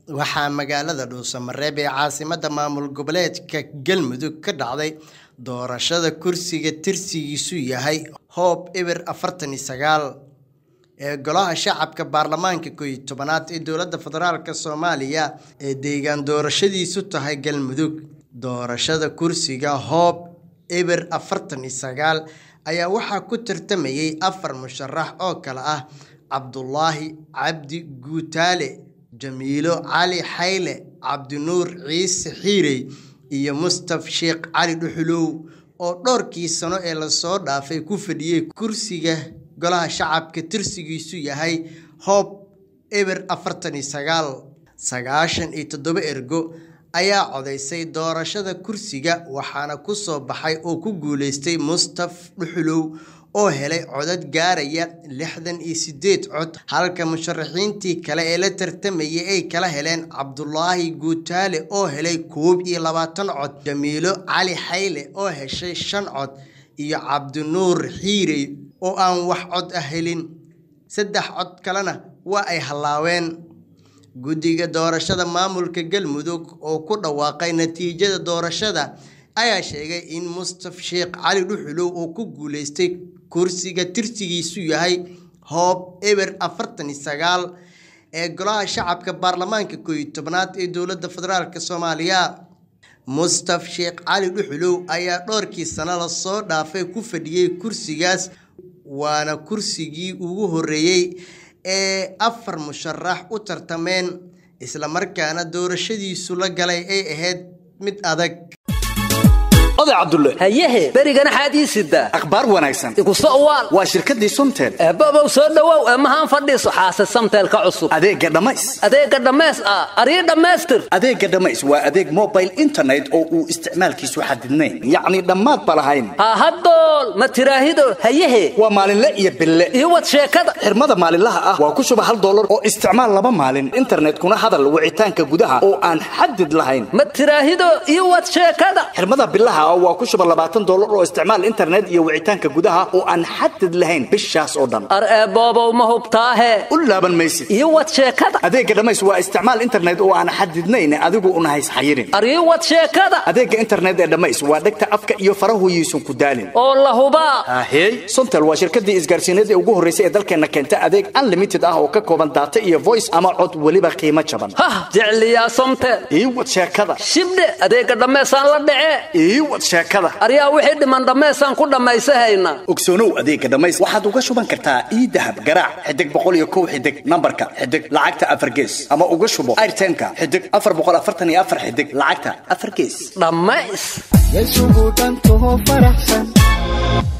waxaa magaalada dhuusamareeb ee caasimada maamul goboleedka galmudug ka dhacday doorashada kursiga tirsigiisu yahay hoob eber afartan iyo sagaal ee golaha shacabka baarlamaanka koow iyo tobanaad ee dowladda federaalk soomaaliya ee deegaan doorashadiisu tahay galmudug doorashada kursiga hoob eber afartan iyo sagaal ayaa waxaa ku tartamayay afar musharax oo kale ah cabdulaahi cabdi guutaale jamiilo cali xayle cabdinuur ciise xiirey iyo mustaf sheekh cali dhuxulow oo dhowrkii sano ee lasoo dhaafay ku fadhiyey kursiga golaha shacabka tirsigiisu yahay hoob eber afartan iyo sagaal sagaashan iyo toddoba ergo ayaa codaysay doorashada kursiga waxaana ku soo baxay oo ku guuleystay mustaf dhuxulow oo helay codad gaaraya lixdan iyo sideed cod halka musharaxiintii kale ee la tartamayay ay kala heleen cabdulaahi guutaale oo helay koob iyo labaatan cod jamiilo cali xayle oo heshay shan cod iyo cabdinuur xiirey oo aan wax cod ah helin saddex cod kalena waa ay hallaaween guddiga doorashada maamulka galmudug oo ku dhawaaqay natiijada doorashada ayaa sheegay in mustaf sheekh cali dhuxulow oo ku guuleystay kursiga tirsigiisu yahay hoob eber afartan iyo sagaal ee golaha shacabka baarlamaanka koow iyo tobnaad ee dowladda federaalk soomaaliya mustaf sheekh cali dhuxulow ayaa dhowrkii sano lasoo dhaafay ku fadhiyey kursigaas waana kursigii ugu horreeyey ee afar musharax u tartameen islamarkaana doorashadiisu la galay ay ahayd mid adag oday cabdulle hayehe berigana xaad ii sidaa akhbaar wanaagsan iguso uwaal waa shirkaddii somtel eebbobow soo dhowow eemahaan fadhiiso xaase samteelka cusub adeegga dhammays adeegga dhammays ah arii dhammaystir adeegga dhammays waa adeeg mobile internet oo uu isticmaalkiisu xadidnayn yacni dhammaad ba lahayn ha haddool ma tiraahido hayehe waa maalinle iyo bille iyo wad sheekada xirmada maalinlaha ah waa ku shuba hal dollar oo isticmaal laba maalin internetkuna hadal wicitaanka gudaha oo aan xadid lahayn ma tiraahido iyo wad sheekada xirmada bilaha waa ku shuba labaatan dollar oo isticmaal internet iyo wicitaanka gudaha oo aan xadid lahayn bishaas oo dhan ar eeboobow ma hubtaahe u laaban maysid iyo wad sheekada adeegga dhammays waa isticmaal internet oo aan xadidnayn adigu una hays xayirin ar ii wad sheekada adeegga internet ee dhammays waa dhegta afka iyo farahuyiisun ku daalin oo la hubaa ahey sontel waa shirkadii isgaarsiineed ee ugu horraysay ee dalkeenna keenta adeeg unlimited ah oo ka kooban daata iyo voice ama cod weliba qiimo jaban hah jecliyaa somtel ii wad sheekada shibdhe adeegga dhammaysaan la dhacee ii wad sheekada aryaa wixii dhiman dhammaysaan ku dhammaysahayna ogsoonow adeegga dhammays waxaad uga shuban kartaa ii dahab garaac xidig boqol iyo kow xidig nambarka xidig lacagta afar gees ama uga shubo airtemka xidig afar boqol afartan iyo afar xidig lacagta afar gees dhammays yasugu dhantaho faraxsan